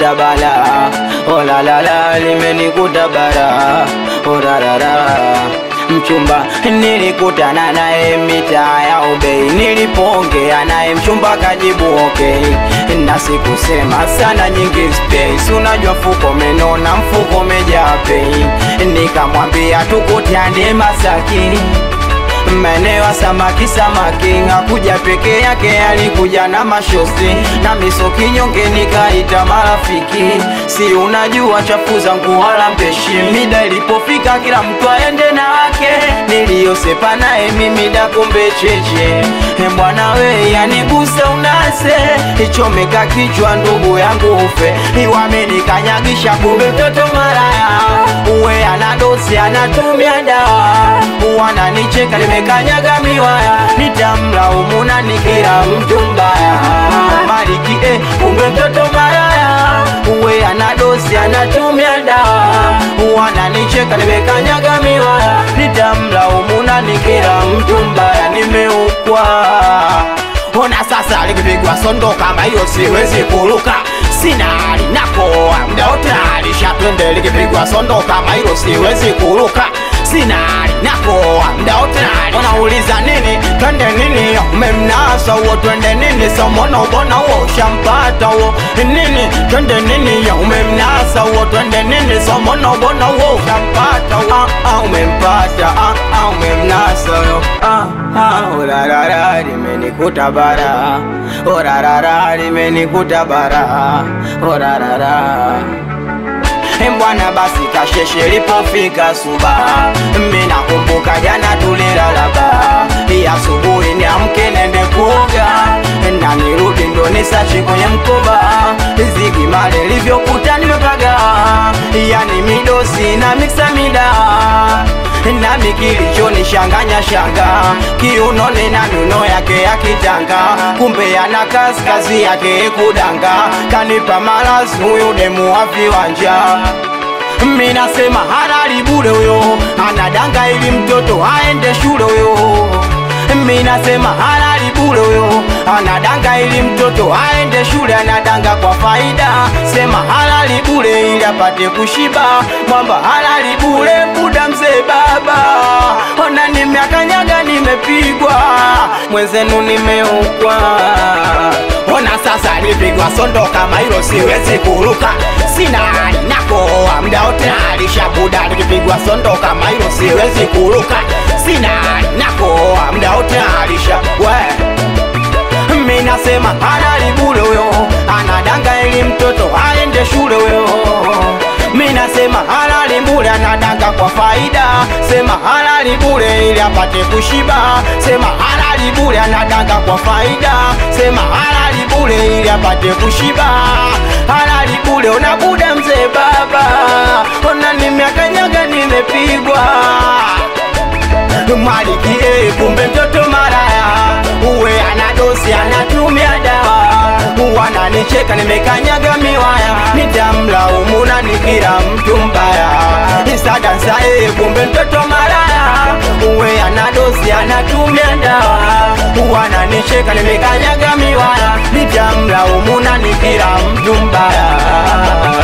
limenikuta bala oh la la la limenikuta bara oh la la la mchumba nilikutana naye mitaa ya ubei nilipoongea naye mchumba kajibu okay na sikusema sana nyingi space unajua mfuko menona mfuko mejaa pei nikamwambia tukutane masaki maeneo ya samaki samaki hakuja peke yake alikuja na mashosi na misoki nyonge nikaita marafiki si unajua chafu zangu wala mpeshi mida ilipofika kila mtu aende na wake niliyosepa naye mimi dakumbe cheche E bwana we yaniguse unase ichomeka kichwa ndugu yangu ufe iwamenikanyagisha kumbe mtoto maraya uwe anadosi anatumia dawa wananicheka nimekanyaga miwaya nitamlaumu na nikira mtu mbaya maliki eh, kumbe mtoto maraya uwe anadosi anatumia dawa wananicheka nimekanyaga miwaya nitamlaumu na nikira mtu mbaya nimeukwa ona sasa likipigwa sondo kama hiyo siwezi kuruka sina hali nakoa mda wote alisha twende likipigwa sondo kama hilo siwezi kuruka sina hali nakoa mda wote wanauliza nini twende nini umemnasa huo twende nini somono bona huo ushampata huo nini twende nini umemnasa huo twende nini somono bona huo ushampata huo ah, ah, umempata ah, ah, umemnasa huyo ah, ah, urarara limenikuta bara urarara limenikuta bara urarara Mbwana basi kasheshe lipofika suba Mina kumbuka jana tulilala ba Ya asubuhi niamke nende kuoga Na nirudi ndo nisachi kwenye mkoba Zigi male livyokuta nimepaga Yani midosi na miksa mida nami kilichonishanganya shanga kiunone na miuno yake ya kitanga kumbe ana kaskazi yake kudanga kanipa malazi huyu demu wa viwanja minasema halali bure huyo anadanga ili mtoto aende shule huyo minasema halali bure huyo anadanga ili mtoto aende shule anadanga kwa faida sema halali bure ili apate kushiba mwamba halali bure buda mzee baba ona nimeakanyaga nimepigwa mwenzenu nimeukwa ona sasa nipigwa sondo kama hilo siwezi kuruka sina hali nakoa mda wote alishabuda nikipigwa sondo kama hilo siwezi kuruka sina hali nakoa mda wote alisha we minasema halali bure huyo anadanga ili mtoto aende shule huyo minasema halali bure anadanga kwa faida sema halali bure ili apate kushiba sema halali bure anadanga kwa faida sema halali bure ili apate kushiba halali bure unabuda mzee baba ona nimeakanyaga nimepigwa maliki eh, kumbe mtoto maraya uwe anadosi anatumia dawa wananicheka nimekanyaga miwaya nitamlaumu na nikira mtu mbaya isadansa eh, kumbe mtoto maraya uwe anadosi anatumia dawa wananicheka nimekanyaga miwaya nitamlaumu na nikira mtu mbaya